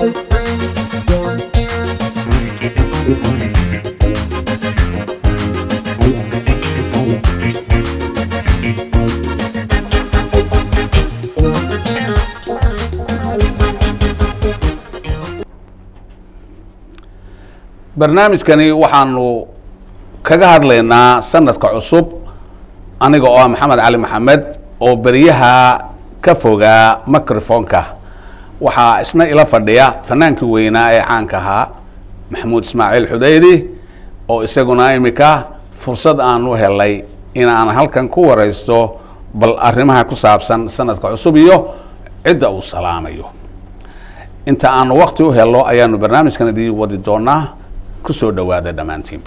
barnaamijkani waxaanu kaga hadlaynaa sanadka cusub aniga oo ah maxamed cali maxamed oo beryaha ka fogaa microfonka waxaa isna ila fadhiya fanaankii weynaa ee caanka ahaa maxamuud ismaaciil xudaydi oo isaguna imika fursad aan u helay inaan halkan ku wareysto bal arrimaha ku saabsan sanadka cusub iyo cidda uu salaamayo inta aanu wakti u helo ayaanu barnaamijkan idii wadi doonaa kusoo dhawaada dhammaantiinba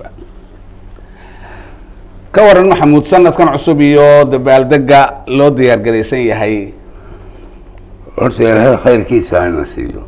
ka waran maxamuud sanadkan cusub iyo dabaaldega loo diyaar garaysan yahay horta ilaahay khayrkiisa hana siiyo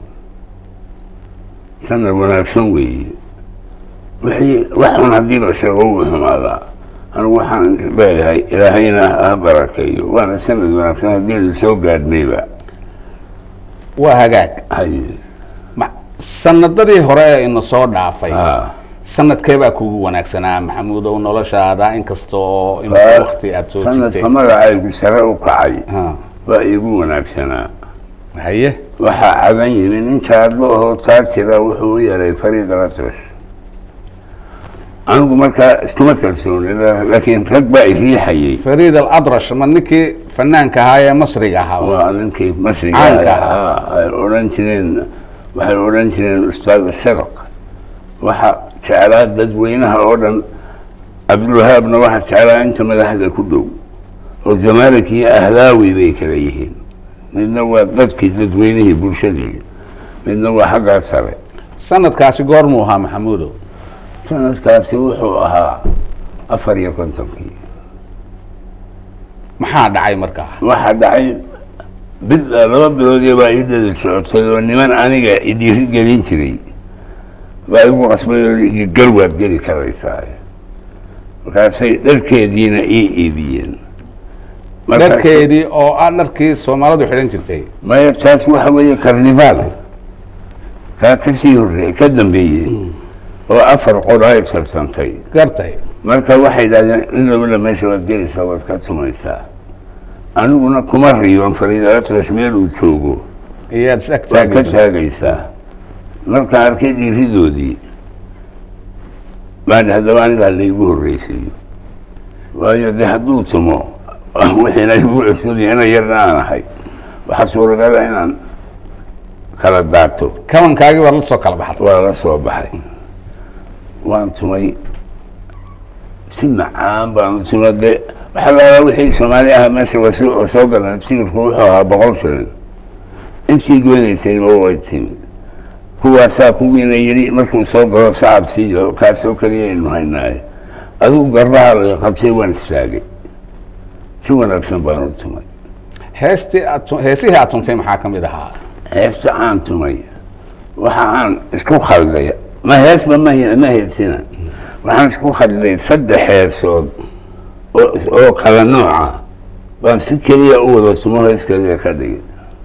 sanad wanaagsan weeye wixii waxun haddii la sheego wuu xumaadaa anigu waxaan leeyahay ilaahayna ha barakeeyo waana sanad wanaagsan haddii la soo gaadhnayba waa hagaag haye ma- sanadadii hore ee ina soo dhaafay ha sanadkee baa kugu wanaagsanaa maxamuud ow noloshaada inkasta oo in wakti aada soo sanadka jirtay magacaygu sare u kacay Ha, waa iigu wanaagsanaa haye waxaa cagan yimi nin jaadlo ahoo taa jira wuxuu u yeeray fariid alatrash anigu markaa iskuma kalsooni laakiin rag baa i riixayay fariid aladrash ma ninkii fanaanka ahaa ee masriga ahaa waa ninkii masriga Caanka ahaa ay odhan jireen waxay odhan jireen ustaad sharq waxa jeclaa dadweynaha oo dhan cabdulwahaabna waxa jeclaa inta madaxda ku dhow oo zamalik iyo ahlaawi bay kala yihiin midna waa dadkii dadweynihii bulshadii midna waa xaggaa sare sanadkaasi goormuu ahaa maxamuudow sanadkaasi wuxuu ahaa afar iyo kontonkii maxaa dhacay markaa waxaa dhacay bil laba biloodii baa ii dhedel socotay oo niman aniga idhiiri gelin jiray baa igu qasbay oo ii gal waad geli karaysaa markaasay dharkeediina ii iibiyeen Marka- dharkeedii oo ah dharkii soomaalidu xidhan jirtay maya taas waxa weeye karnivaal kaa kasii horreey ka dambeeyey oo afar qor ay tarsantay gartay marka waxay idhahdeen in lawala meesha waad gelaysaa waad ka tumaysaa aniguna kuma riiban fariidalatrash meel uu joogo iyaad is ag waa ka taagi taagaysaa markaan arkay dhiiridoodii baan haddaba anigaa laygu horreysiiyo waayo de hadduu tumo wixiina igu cusubya ina yarna aan ahay waxaa suuragala inaan kala daato kabankaagii baad la soo kala baxday waa la soo baxay waan tumay si macaan baan u tuma de waxaa laala wixii soomaali aha meesha waa soo soo galan tigirku wuxuu ahaa boqol shilin intii goynaysayba way timid kuwaasaa kuwiina yidhi markuu soo galo sacab siiyo kaasoo keliyaynu haynaaye adigu garbaha laga qabtay waan istaagay si wanaagsan baan u tumay heestii aad tu- heesihii aad tuntay maxaa ka mid ahaa heesta aan tumay waxa aan isku khalday ma heesba ma ma heesina waxaan isku khalday saddex heesood oo oo kala nooca baan si keliya u wada tumo hees keliya ka dhigay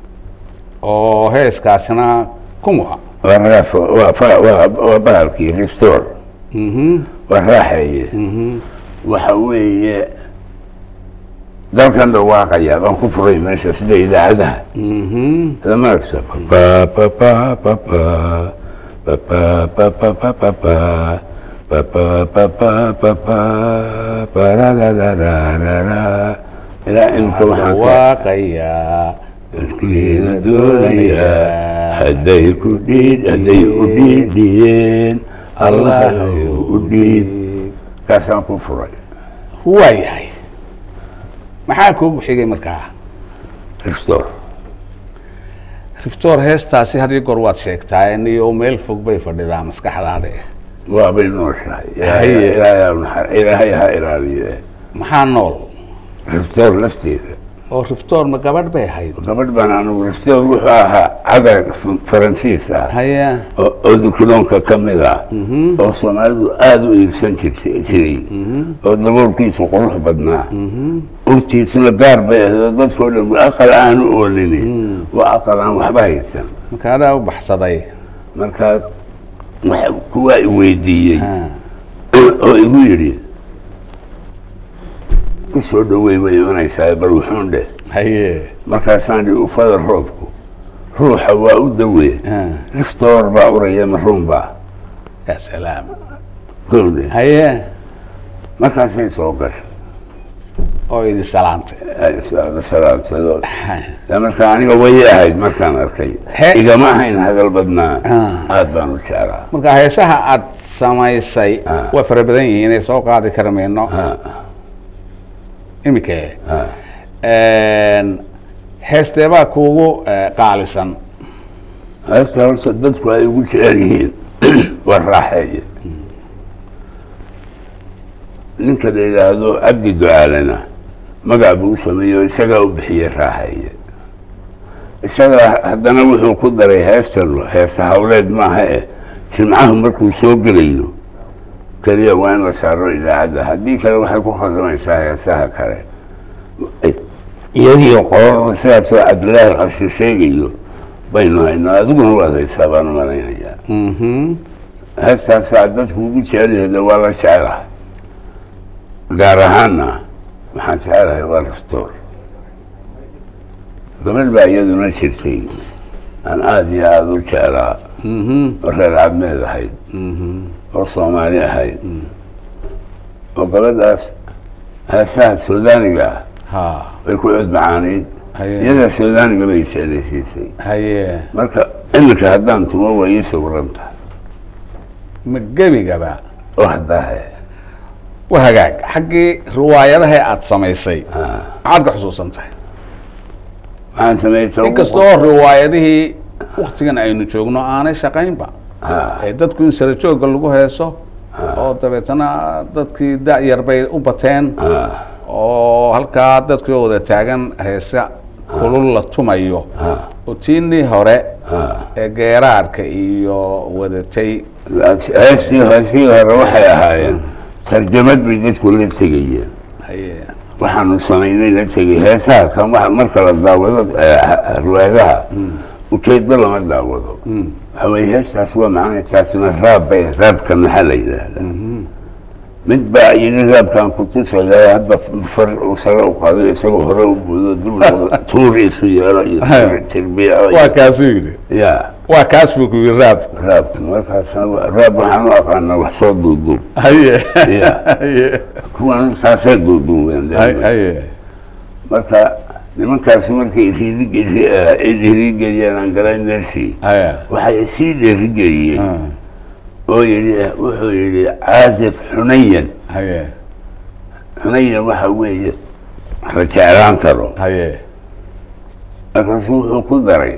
oo heeskaasina kumuha waa raaf waa fa- waa waa bahalkii restore mhm waa raaxeeye mhm waxa weeye dalkan dhawaaqaya baan ku furay meesha sida idaacadaha mhm lama aragta pa pa pa pa pa pa pa pa pa pa pa pa pa pa pa pa pa pa pa ra ra ra ra ra ra ilaa imka waxaan ka dhawaaqayaa dadkiina doonaya hadday ku dhiid hadday u dhiidhiyeen allah u dhiib kaasaan ku furay waa yahay maxaa kuugu xigay markaa restore riftoor heestaasi had iyo goor waad sheegtaa niyo meel fog bay fadhidaa maskaxdaada waabay nooshahay Haye. ilaahay ha naxar- ilaahay ha ilaaliye maxaa nool restore lafteeda oo riftoor ma gabadh bay ahayd gabadh baan anigu rifteed wuxuu ahaa cadar f- faransiis ah haya oo oo dukuloonka ka mid ah mhm oo soomaalidu aada u iibsan jirtay jiray mhm oo daboolkiisu qurux badnaa mhm urtiisuna gaar bay ahdo dadkao dhan aqal aan u oolini waa aqal aan waxba haysan marka adaa u baxsaday markaa wax kuwaa i weydiiyey Ha. oo igu yidhi ku soo dhaweey way imanaysaa bal wuxuun dheh haye markaasaan dhi ufada roobku ruuxa waa u dawee Ha. liftoor baa uraya maruun baa ya salaam gowde haye markaasay soo gashay oo idi salaantay ay is- salaamtado Ha. dee marka aniga way ahayd markaan arkay He- igama ahayn hadal badnaa Ah. aad baan u jeclaa marka heesaha aad samaysay Ha. waa fara badan yihiin inay soo qaadi kara mayno Ha, imike ha. heesteebaa kuugu eh, qaalisan heesta horta dadku ay ugu jecel yihiin waa raaxeeye ninka la yidhaahdo cabdi ducaalena magac buu u sameeyey oo isagaa u bixiyey raaxeeye isagaa haddana wuxuu ku daray heestan heesa hawleed maaha eh jimcahu markuu soo gelayo keliya waa in la saaro idaacadda haddii kale waxay ku khaldamaysaa heesaha kale iyadiyo qolada sidaasoo cabdilaahi qarshe sheegayo baynu haynaa adiguna waad haysaa baan u malaynayaa Mhm. heestaasaa dadku ugu jecelyahay waa la jecelahay gaar ahaanna waxaan jecelahay waa laftoor gabadh baa iyaduna jirtay aan aada iyo aada u jeclaa Mhm. oo reer cadmeed ahayd Mhm. oo soomaali ahayd oo gabadhaas heesaha suudaaniga ah ha way ku cod macaanayd haye iyadaa suudaaniga bay jeclaysiisay haye marka iminka haddaan tumo way ii sawiran tahay ma gebigaba oo haddaahe wa hagaag xaggii riwaayadaha aad samaysay maxaad ka xusuusan tahay waxaan sameeyey inkastoo riwaayadihii waktigan aynu joogno aanay shaqaynba ee dadku in sara joogga lagu heeso oo dabeetana dadkii da-yar bay u bateen oo halkaa dadkii oo wada taagan heese kulul la tumayo oo tiinii hore ee geeraarka iyo wadatay heestii heestii hore waxay ahaayeen tarjamad bay dadku la tegayeen haye waxaanu samaynay la tegay heesaha kan wa marka la daawado riwaayadaha ujeedo lama daawado waxa weye heestaas waa macana taasina raab bay raabka maxaa la yidhaahdaa mid baa yidhi raabkaan ku tusaya hadba far uu sare u qaado isagoo hore u buudo dib loo tuur isu yeelo iyo tirbiya waa kaasuu yidhi ya waa kaas buu ku yidhi raab raabka markaasna raab waxaan u aqaanaa wax soo duuduub haye Ya. haye kuwan saasay duuduubeen hay- haye marka nimankaasi markay dhiirigeliyeen aan galay meeshii haye waxay sii dhiirigeliyeen Ah, oo yidhi wuxuu yidhi caasif xunayan haye xunayan waxa weeye la jeclaan karo haye markaasuu wuxuu ku daray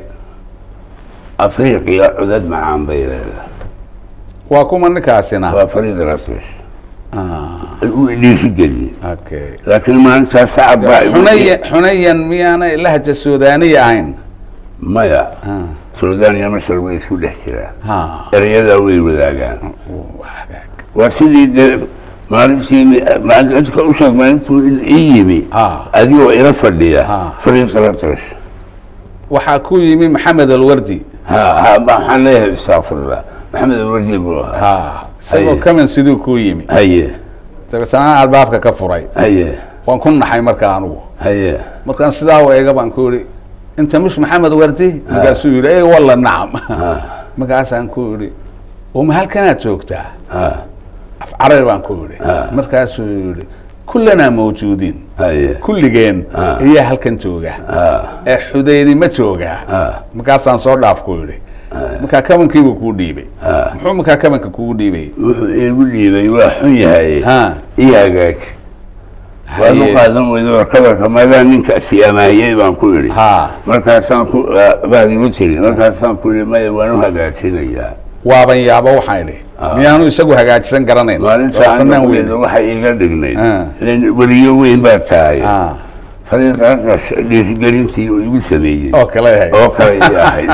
afriiqiya cudad macaan bay leedahay waa kuma ninkaasina waa fariid rasmish Ah, uu dhiirigeliyey okay laakiin maalintaas sacab baa igu- xunayan xunayan miyaanay lahja suudaaniya ahayn maya Ah, suudaan iyo masar way isku dhex jiraan ha erayadaa way wadaagaan waa hagaag waa sidii dee maalintii maalinka u sheeg maalintuu ii yimi ha adigoo ila fadhiya Ah. fariid rasmish waxaa ku yimi maxamed alwardi ha ha waxaan leeyahay istaafirla maxamed alwardi buu ahaa ha isagoo Haye. kaman siduu ku yimi haye dabeetana albaabka ka furay haye waan ku naxay marka anugu haye markaan sidaa u eega baan ku yihi inta mish maxamed wardi markaasuu yidhi ey walla nacam markaasaan ku yidhi uma halkanaad joogtaa ha af carabi baan ku yidhi Ah. markaasuu yidhi kullanaa mawjuudiin haye kulligeen Ah. ayaa halkan jooga ha ee xudaydi ma joogaa ha markaasaan soo dhaaf ku yidhi markaa kabankiibuu kuu dhiibay Ah. muxuu markaa kabanka kugu dhiibay wuxuu iigu dhiibay waa xun yahay ha ii hagaaji waad u Haye. qaadan weyda warkabarka madaa ninkaasi amaahiyey baan ku idhi ha markaasaan ku baad igu tiri markaasaan ku idhi maya waan u hagaajinayaa waaban yaabo waxaan idhi Ah. miyaanu isagu hagaajisan garanayn maalinta Waa fanaan anigu weyn waxay iiga dhignayd Ah. ilan weliyo weyn baa tahay Ah, fariiqaas dhiirigelintii uu igu sameeyey oo kale yahay oo kale ii ahayd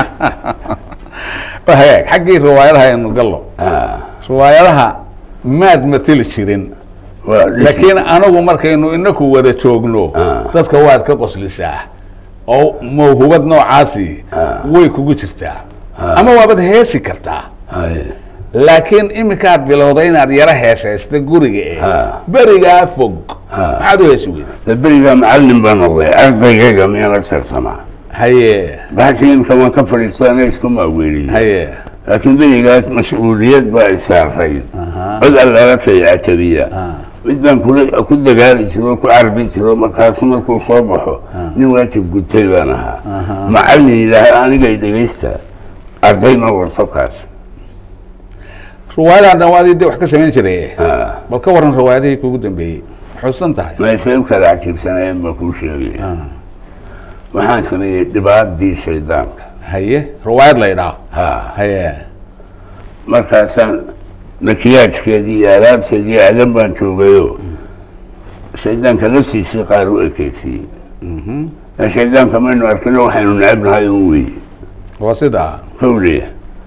waa hagaag xaggii riwaayadaha aynu gallo Ah. riwaayadaha maad mateli jirin waa dhisi. laakiin anagu markaynu inaku wada joogno Ah. dadka waad ka qoslisaa oo mawhubad noocaasi Ah. way kugu jirtaa Ah. ama waabad heesi kartaa Haye. laakiin iminkaad bilowday inaad yaro heesaysta guriga ee Ah. berigaa fog Ah. maxaad u heesi weyday de berigaa macallin baa noqday ardaygayga miyaan agtarsamaa haye baxsi imka waan ka fadhiisto ana isku maaweeliyey haye laakiin berigaas mas-uuliyad baa isaarayd Aha. cod allaala kay catabiya Ah. mid baan kula ku dagaali jiro ku carbi jiro markaasu markuu soo baxo nin waajib gutay baan ahaa Aha. macallin yidhaaha anigay dhegaysta arday ma warto kaas riwaayadahan dhan waadii de wax ka samayn jiray Ah. bal ka waran riwaayadihii kugu dambeeyey xusan tahay meeshay u kala cajiibsanayeen baa kuu sheegay Ah. waxaan sameeyey dhibaadii shaydaanka haye riwaayad la idhaa ha haye markaasaan makiyaajkeedii iyo alaabteedii adan baan joogayo shaydaanka laftiisii qaar u ekeysiiyey Mhm. ee shaydaanka maynu arkino waxaynu necebnahay un weeye waa sidaa kowliya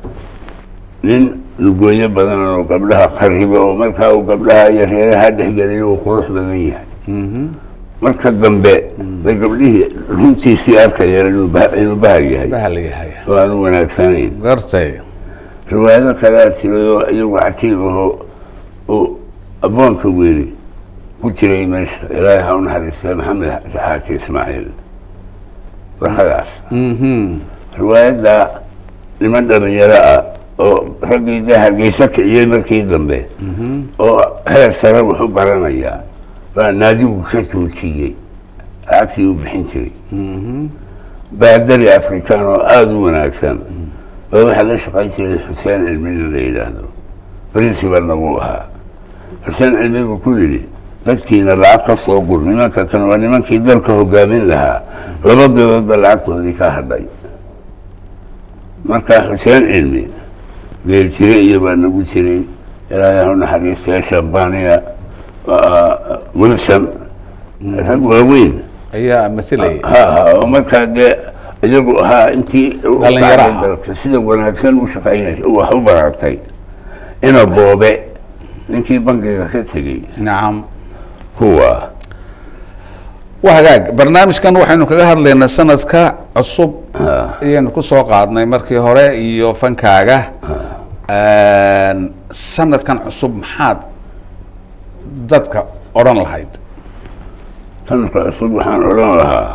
nin lugooyo badan oo gabdhaha qariba oo markaa uu gabdhaha iyo reeraha dhexgeliyo uu qurux badan yahay Mhm. marka dambe bay gabdhihii runtiisii arkayeen inuu bah- inuu bahar yahay bahal yahay oo aanu wanaagsanayn gartay riwaayado kalea jiray oo iyagu cajiib aho oo aboonka weli ku jiray meesha ilaahay ha u naxariistay maxamed xaaji ismaaciil warkadaas Mhm. riwaayadda niman dhalinyaro ah oo raggii dee hargeysa kiciyey markii dambe Mhm. oo heer sare wax u baranaya baa naadigu ka joojiyey lacagtii u bixin jiray Mhm. baadari afrikaan oo aada u wanaagsan baa waxaa la shaqayn jiray xuseen cilmina la yidhaahdo principalna wuu ahaa xuseen cilmi buu ku yidhi dadkiina lacag ka soo gur nimanka kan waa nimankii dalka hogaamin lahaa laba bilood ba lacagtoodii ka hadhay marka xuseen cilmi geel jire iyo baa nagu jiray ilaahay ha u naxariistay shambaniya wilson rag waaweyn ayaa masilay ha ha oo markaa dee iyagu ahaa intii u Dhalinyaro ah. qaaday dalka sida wanaagsan u shaqaynay wax u baratay ina boobe ninkii bangiga ka tegey nacam kuwa waa hagaag barnaamijkan waxaynu kaga hadlaynaa sanadka cusub ha ayaynu ku soo qaadnay markii hore iyo fankaaga sanadkan cusub maxaad dadka odhan lahayd sanadka cusub waxaan odhan lahaa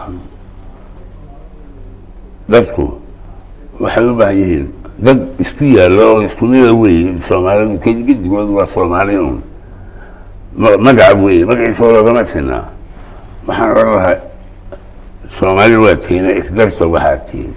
dadku waxay u baahan yihiin dad isku yaalla oo isku mida weeye soomaalidu kedigidigood waa soomaali un ma- magaca weeye magaciisa loogama sinaa waxaan odhan lahaa soomaali waa tiina isdarta waxaa tihin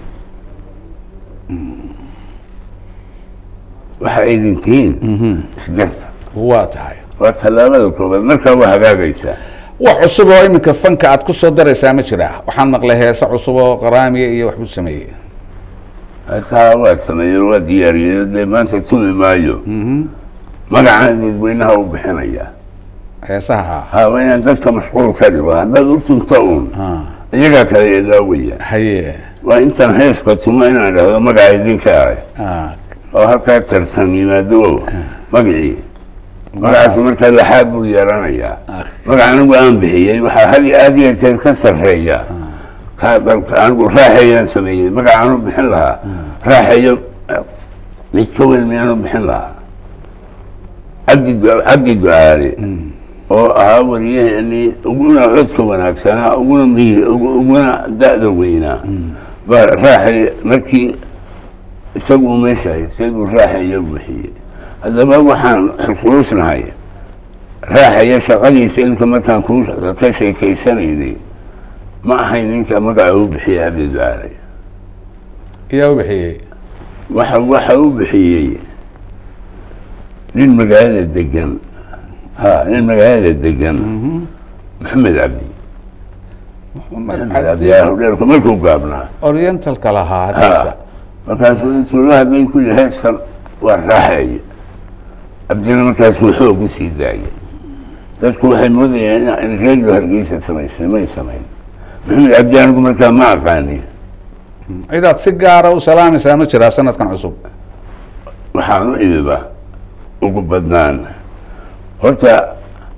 waxa aydin tihiin isdarta waa tahay waa tallaabada koobaad markaa waa hagaagaysaa wax cusub oo iminka fanka aad ku soo daraysaa ma jiraa waxaan maqlay heese cusub oo qaraamiya iyo waxbuu sameeyey taa waa sameeyey waa diyaariyey dee maanta tumi maayo Mhm. magacaan dadweynaha u bixinaya heesaha ha waa inaan dadka mashquul ka dhigo haddaad u tunto uun ah iyagaa kale ilaawaya haye waa intaan heeska tumo inaan dhahdo magaca idinka ahay ah oo halkaa tartan yimaado o magacii magacaasu markaa laxaab buu yeelanayaa ah magaca anigu aan bixiyey waxaa had iyo aad iyo jeer ka sarreeya ka dalka anigu raaxeeyaan sameeyey magacaan u bixin lahaa raaxeeyo mid ka weyn miyaan u bixin lahaa cabdi du- cabdi ducaale oo ahaa wariyaheenii uguna codka wanaagsanaa uguna mihi ugu- uguna da-da weynaa baa raaxay markii isagu uu meesha haystay buu raaxeeyo bixiyey haddaba waxaan xusuusnahay raaxaya shaqadiisa inka markaan kuu ka sheekaysanaynay ma ahayn ninka magaca u bixiyey cabdi ducaale iyaa u bixiyey waxa waxa u bixiyey nin magaalada degan ha nin magaalada degan maxamed cabdi maxamed cabdi yaa hudheerku markuu gaabnaa orientalka lahaa hadiisa ha markaasuu intuu la hadlay ku yihi heestan waa raaxeeye cabdina markaasuu xoog u sii daayay dadku waxay moodayeen in radio hargeysa samaysay may samayn maxamed cabdi anigu markaa ma aqaani cidaad si gaara u salaamaysaa ma jiraa sanadkan cusub waxaan u imiba ugu badnaan horta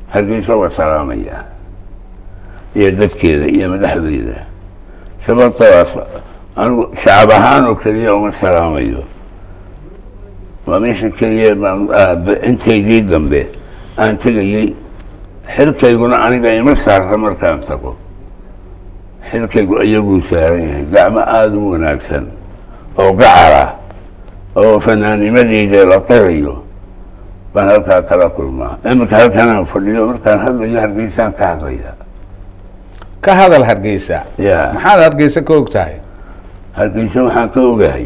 hargeysa waa salaamaya iyo dadkeeda iyo madaxdeeda sababtoodaas anigu shacab ahaan oo keliya uma salaamayo waa meesha keliya baan intaydii dambe aan tegayey xilkayguna aniga ima saarta markaan tago xilkaygu iyaguu saaran yahay gacmo aada u wanaagsan oo gacara oo fanaanimadeyda la qirayo baan halkaa kala kulmaa iminka halkanaan fadhiyo markaan hadlayo hargeysaan ka hadlaya ka hadal hargeysa ya maxaad hargeysa ka og tahay hargeysa waxaan ka ogahay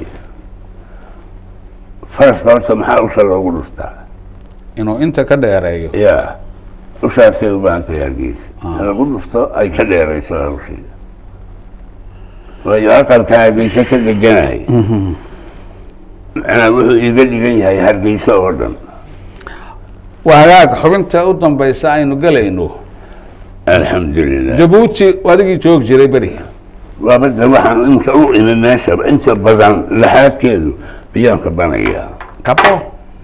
faraska horta maxaa usha loogu dhuftaa inuu inta ka dheereeyo ya ushaasay u baahan tahay hargeysa Ah. in lagu dhufto ay ka dheerayso hawsheeda waayo aqalka hargeysa ka deganahay macnaa wuxuu iiga dhigan yahay hargeysa oo dhan waa hagaag xubinta u dambaysa aynu gelayno alxamdulilah jabuuti adigii joog jiray beri waabada waxaan inka u imi meesha inta badan laxaadkeedu biyaan ka banayaa kabo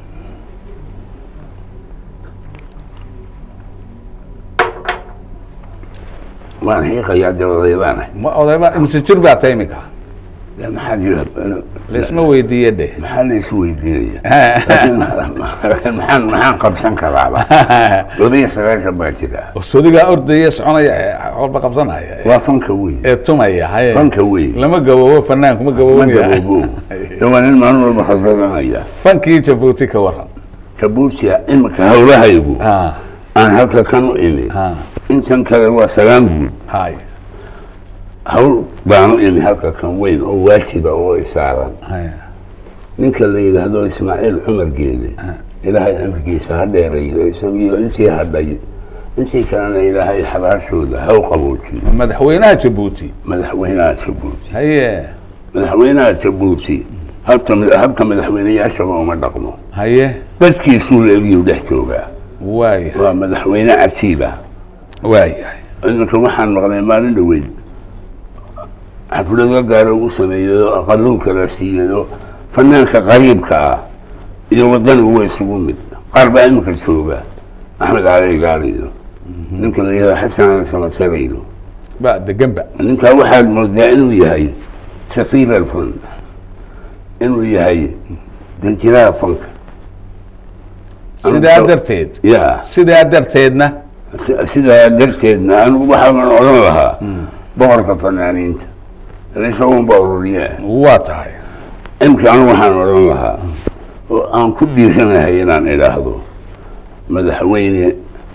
waan xiiqayaa dabadaydaanahay ma odayba imse jir baa ta imika dee maxaa jira laisma weydiiye dhe maxaa la isu weydiinaya laakiin maxaan maxaan qabsan karaaba labiyo sagaashan baa jira sodigaa ordaya soconaya ee walba qabsanaya waa fanka weyn ee tumaya haye fanka weyn lama gaboobo fanaanku ma ma gaboobaya gaboobo de waa nin maalin walba khasradanaya fankii jabuuti ka waran jabuutia imika hawlahaygu ha aan halka kan u imi ha intan kale waa sagaan guud hay hawl baanu imi halka kan weyn oo waajiba oo isaaran hay ninka la yidhaahdo ismaaciil cumar geele ilaahay amrigiisa ha dheerayo isagiyo intii hadhay intii kalena ilaahay xabaashooda ha u qaboojiyo madaxweynaha jabuuti madaxweynaha jabuuti haye madaxweynaha jabuuti habka habka madaxweyneyaashaba uma dhaqmo haye dadkiisuu leegiyuu dhex joogaa waaya waa madaxweyne catiiba waayahay iminka waxaan maqlay maalin dhoweyn xaflado gaaro ugu sameeyayo aqaluu kala siiyayo fanaanka qariibka ah iyo wadanigu way isugu mid qaar baa iminka jooga axmed cali gaaliyo ninka la yihahdo xasan samatarayno ba deganba ninkaa waxaad moodaa inuu yahay safiir alfan inuu yahay danjiraha fanka sidaa darteed ya sidaa darteedna si- sidaa darteedna anigu waxaan odhan lahaa boqorka fanaaniinta isagunba ururiyaa waa tahay imka anigu waxaan odhan lahaa oo aan ku dhiiranahay inaan idhaahdo madaxweyne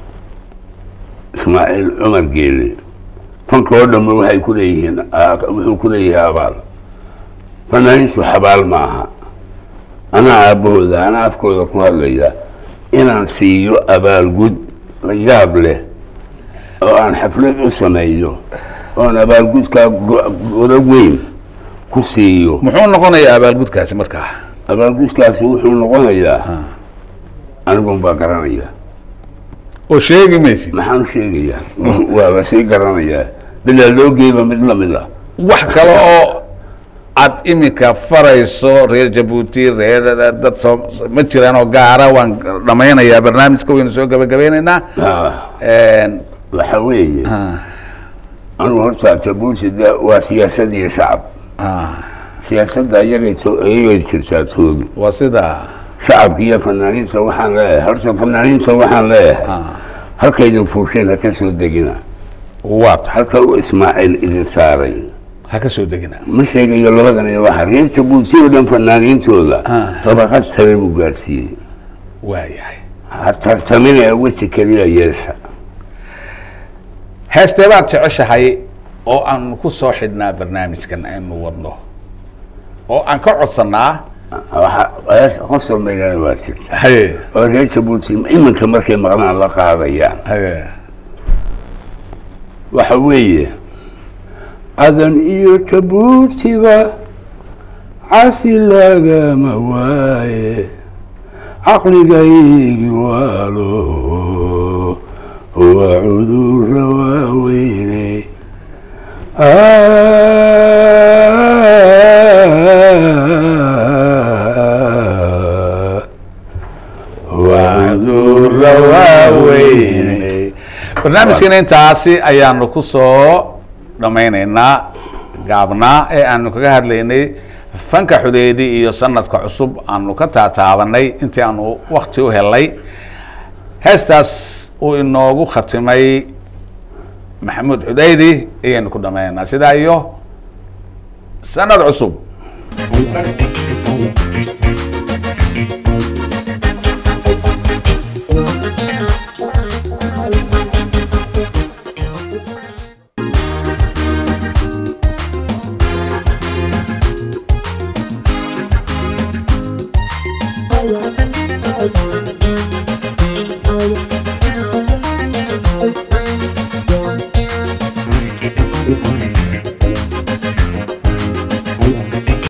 ismaaciil cumar geele fanka oo dhamma waxay ku leeyihiin aa- wuxuu ku leeyahay abaal fanaaniintu xabaal ma aha anaa aabbahooda anaa afkooda ku hadlaya inaan siiyo abaalgud la yaab leh oo aan xaflad u sameeyo oon abaalgudkaa go- godo weyn ku siiyo muxuu noqonayaa abaalgudkaasi markaa abaalgudkaasi wuxuu noqonayaa anigun baa garanaya oo sheegi maysid maxaan u sheegayaa waa la sii garanayaa bilaa loo geeba mid lamid ah wax kale oo aad iminka farayso reer jabuuti reer dad soo ma jiraan oo gaara waan dhammaynayaa barnaamijka waynu soo gabagabeynaynaa Ah, waxa weeye anigu horta jabuuti de waa siyaasad iyo shacab siyaasadda iyagay to- iyagay jirtaa toodu waa sidaa shacabka iyo fanaaniinta waxaan leeyahay horta fanaaniinta waxaan leeyahay halkaydin fuusheen ha ka soo degina waa tahay halka uu ismaaciil idin saaray ha ka soo degina ma sheegayo labadan iyo waxa reer jabuuti oo dhan fanaaniintooda Ah. dabaqad sare buu gaarsiiyey waayahay ha tartamina ee weji keliya yeesha heestee baad jeceshahay oo aan ku soo xidhnaa barnaamijkan aynu wadno oo aan ka codsannaa waxa qosol maydana waa jirta haye oo reer jabuuti iminka markay maqlaan la qaadayaan haye waxa weeye cadan iyo jabuutiba cafi lagama waaye caqligaygi waalo waa cudurra waaweyne waa cudurra waaweyne barnaamijkeena intaasi ayaanu ku soo dhammaynaynaa gaabnaa ee aanu kaga hadlaynay fanka xudeedi iyo sanadka cusub aanu ka taataabanay intii aanu wakti u helay heestaas uu inoogu khatimay maxamuud xudeydi ayaynu ku dhammaynaynaa sidaa iyo sanad cusub Thank you.